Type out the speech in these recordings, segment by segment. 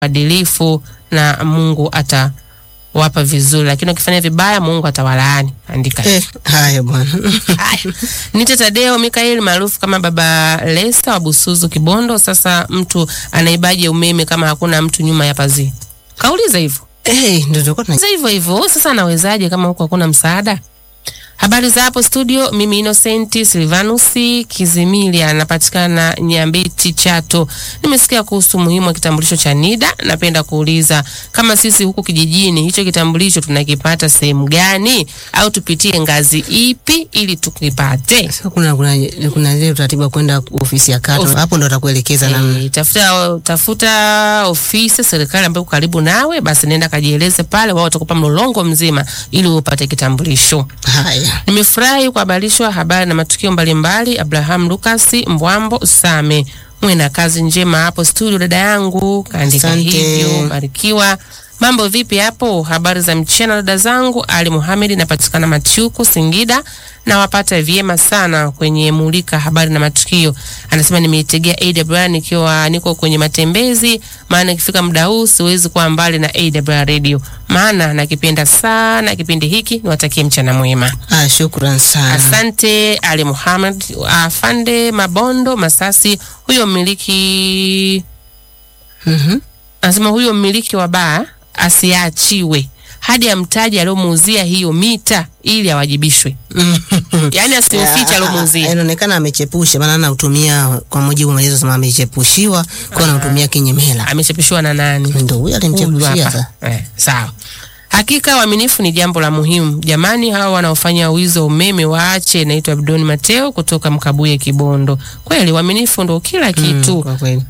uadilifu na Mungu atawapa vizuri, lakini ukifanya vibaya Mungu atawalaani. Andika Eh, haya bwana. Haya. Nite Tadeo Mikaeli maarufu kama Baba Lesta wa Busuzu Kibondo. Sasa mtu anaibaje umeme kama hakuna mtu nyuma ya pazia? Kauliza hivyo Eh, ndio tulikuwa tuna sasa hivyo hivyo. Sasa anawezaje kama huko hakuna msaada? Habari za hapo studio, mimi Innocent Silvanus Kizimili anapatikana Nyambiti Chato. Nimesikia kuhusu muhimu wa kitambulisho cha NIDA. Napenda kuuliza kama sisi huku kijijini hicho kitambulisho tunakipata sehemu gani, au tupitie ngazi ipi ili tukipate? Sasa kuna kuna kuna ile utaratibu wa kwenda ofisi ya kata. Of- Hapo ndo atakuelekeza namna. E, tafuta tafuta ofisi ya serikali ambayo iko karibu nawe, basi nenda kajieleze pale, wao watakupa mlolongo mzima ili upate kitambulisho. Haya. Nimefurahi kuhabarishwa habari na matukio mbalimbali. Abraham Lucas Mbwambo Same, mwe na kazi njema hapo studio, dada yangu kaandika Asante. hivyo. Barikiwa. Mambo vipi hapo? Habari za mchana dada zangu. Ali Muhamedi, napatikana Machuku, Singida, nawapata vyema sana kwenye mulika habari na matukio. Anasema nimeitegea AWR nikiwa niko kwenye matembezi, maana ikifika muda huu siwezi kuwa mbali na AWR radio, maana nakipenda sana kipindi hiki. Niwatakie mchana mwema. Ah, shukran sana. Asante Ali Muhammad afande Mabondo Masasi. Huyo mmiliki Mhm. anasema huyo mmiliki wa baa asiachiwe hadi amtaje aliomuuzia hiyo mita ili awajibishwe. Yaani asimfiche aliomuuzia. Inaonekana amechepusha maana anautumia kwa mujibu wa maelezo sema amechepushiwa kwa anautumia kinyemela. Amechapishwa na nani? Ndio huyo Huyu alimchepushia hapa. sasa. Eh, sawa. Hakika uaminifu ni jambo la muhimu. Jamani, hawa wanaofanya wizi wa umeme waache. Naitwa Abdoni Mateo kutoka Mkabuye, Kibondo. Kweli uaminifu ndo kila kitu. Mm, kwa kweli.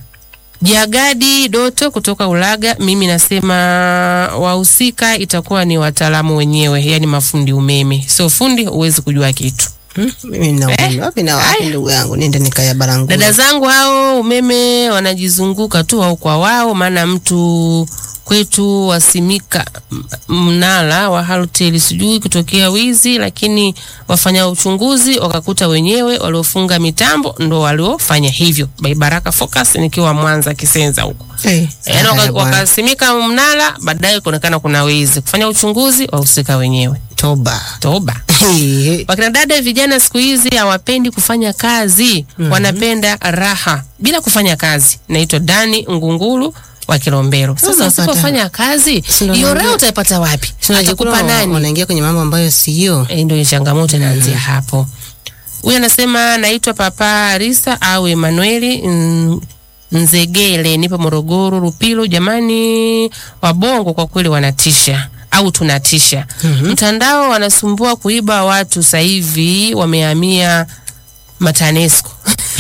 Jagadi Doto kutoka Ulaga, mimi nasema wahusika itakuwa ni wataalamu wenyewe, yani mafundi umeme. Sio fundi, huwezi kujua kitu. Hmm? Mimi na Eh, wapi na wapi haya. ndugu yangu niende nikaya barangu. Dada zangu hao umeme wanajizunguka tu wao kwa wao, maana mtu kwetu wasimika m- mnara wa Halotel sijui kutokea wizi, lakini wafanya uchunguzi wakakuta wenyewe waliofunga mitambo ndo waliofanya hivyo. By Baraka Focus nikiwa Mwanza Kisenza huko. Eh, Yaani haya waka- bwana. wakasimika mnara, baadaye kuonekana kuna wizi. Kufanya uchunguzi wahusika wenyewe. Toba. Toba. Wakina dada vijana siku hizi hawapendi kufanya kazi, wanapenda raha bila kufanya kazi. Naitwa Dani Ngungulu wa Kilombero. Sasa Unapata- usipofanya kazi, Si ndo hiyo naambia- raha utaipata wapi? Si unajikuta Atakupa nani? wanaingia kwenye mambo ambayo sio. E, ndio changamoto inaanzia hapo. Huyu anasema naitwa Papa Risa au Emanueli mm, Nzegele, nipo Morogoro Rupilo. Jamani, wabongo kwa kweli wanatisha au tunatisha. Mtandao wanasumbua kuiba watu, sasa hivi wamehamia matanesco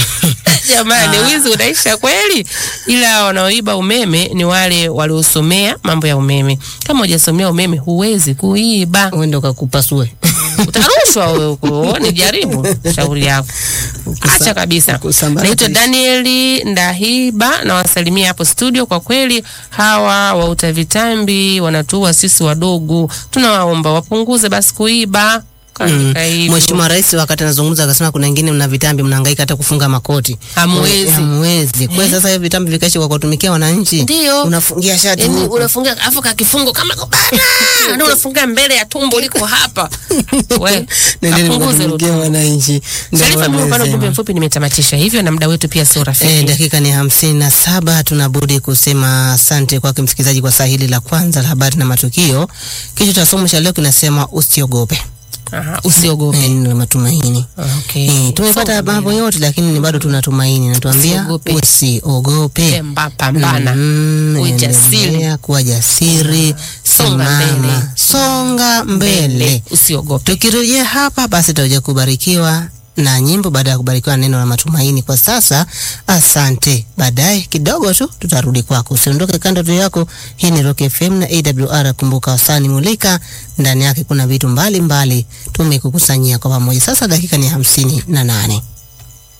Jamani, wizi unaisha kweli, ila wanaoiba umeme ni wale waliosomea mambo ya umeme. Kama hujasomea umeme, huwezi kuiba Uende ukakupasue. utarushwa wewe huko. Ni jaribu shauri yako, acha kabisa. kusambaratisha. Naitwa Danieli Ndahiba na wasalimia hapo studio. Kwa kweli hawa wauta vitambi wanatuua sisi wadogo, tunawaomba wapunguze basi kuiba. Kaandika hivyo. Mheshimiwa Rais wakati anazungumza akasema kuna wengine mna vitambi mnahangaika hata kufunga makoti. Hamwezi. Eh, Hamwezi. Kwa hiyo sasa hiyo vitambi vikaishi kwa kuwatumikia wananchi. Ndio. Unafungia shati Yaani huku. unafunga afu ka kifungo kama kubana. Ndio unafunga mbele ya tumbo liko hapa. We, Nendeni kapunguze mkatumikia hilo. wananchi. Ndio Sharifa, mimi upande wamesema. ujumbe mfupi nimetamatisha hivyo, na muda wetu pia sio Eh, rafiki. dakika ni hamsini na saba. Tunabudi kusema asante kwake msikilizaji kwa saa hili la kwanza la habari na matukio. Kichwa cha somo cha leo kinasema usiogope. Aha, usiogope. Eh, ni matumaini. Okay. Eh, tumepata Songa mambo mbele. yote lakini ni bado tunatumaini. Natuambia Usiogope. usiogope. Pemba, pambana. Mm, Uwe jasiri. endelea kuwa jasiri, Songa simama, mbele. songa mbele. Usiogope. Tukirejea hapa basi tutakuja kubarikiwa na nyimbo baada ya kubarikiwa na neno la matumaini. Kwa sasa, asante. Baadaye kidogo tu tutarudi kwako, usiondoke kando tu yako. Hii ni Rock FM na AWR. Kumbuka wasani mulika, ndani yake kuna vitu mbalimbali tumekukusanyia kwa pamoja. Sasa dakika ni hamsini na nane.